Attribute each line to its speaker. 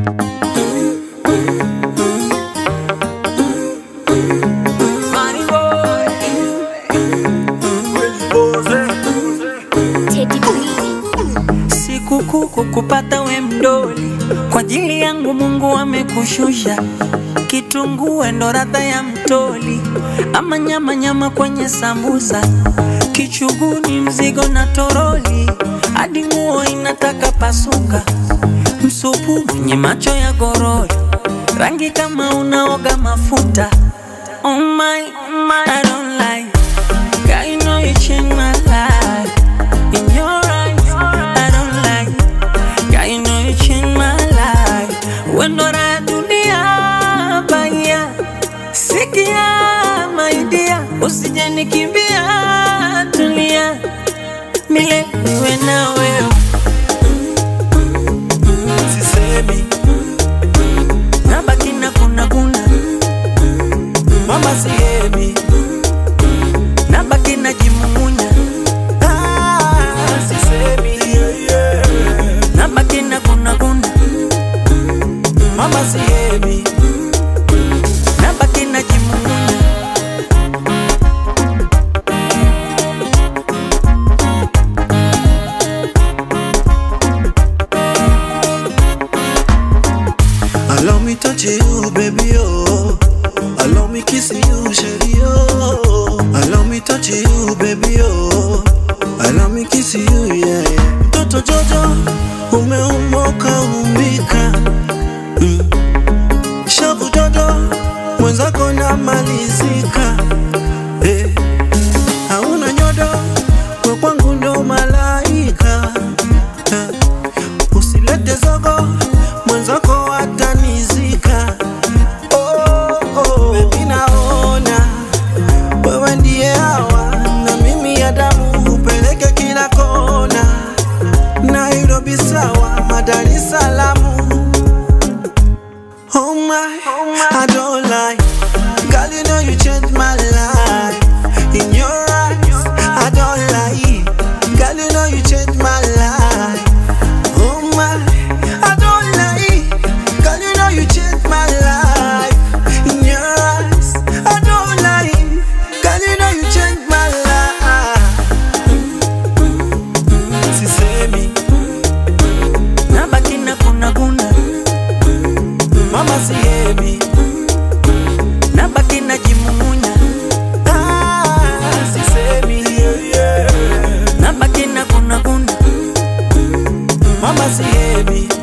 Speaker 1: Money boy.
Speaker 2: Teddy B.
Speaker 1: Sikukuu kukupata we mdoli, kwa ajili yangu Mungu amekushusha. Kitunguu ndo radha ya mtoli, ama nyama nyama kwenye sambusa, kichuguni mzigo na toroli, hadi nguo inataka pasuka, msupu mwenye macho ya gorori, rangi kama unaoga mafuta. Oh my, oh my, I don't like. God, you know you changed my life. In your eyes, I don't like. God, you know you changed my life. Wendo la dunia baya, sikia my dear, usije nikimbia, tulia milele niwe na wewe.
Speaker 3: sisemi
Speaker 1: Nabaki na kuna kuna,
Speaker 3: mama sihemi
Speaker 1: nabaki na jimumunya,
Speaker 3: Ah, sisemi yeah, yeah.
Speaker 1: nabaki na kuna kuna,
Speaker 3: mama sihemi
Speaker 1: nabaki na jimumunya.
Speaker 3: Allow me touch you, baby, oh. Allow me kiss you, shady, oh. Allow me touch you, baby, oh. Allow me kiss you, yeah, yeah. Mtoto Jojo, umeumoka umbika mm. Shavu dodo, mwenzako namalizika eh. Hauna nyodo, we kwangu ndo malaika eh. Usilete zogo, mwenzako atanizika. Oh, oh, baby naona wewe ndiye hawa na mimi ya damu upeleke kila kona, Nairobi sawa, Dar es Salaam. Oh my, I don't lie. Girl, you know you changed my life. In your eyes, I don't lie. Girl, you know you changed my life. Oh my, I don't lie. Girl, you know you changed my life. In your eyes, I don't lie. Girl, you know you changed my life. Sisemi,
Speaker 1: Nabaki na kuna kuna,
Speaker 3: mama sihemi.
Speaker 1: nabaki na jimumunya,
Speaker 3: Ah, sisemi, yeah, yeah.
Speaker 1: nabaki na kuna kuna,
Speaker 3: Mama sihemi.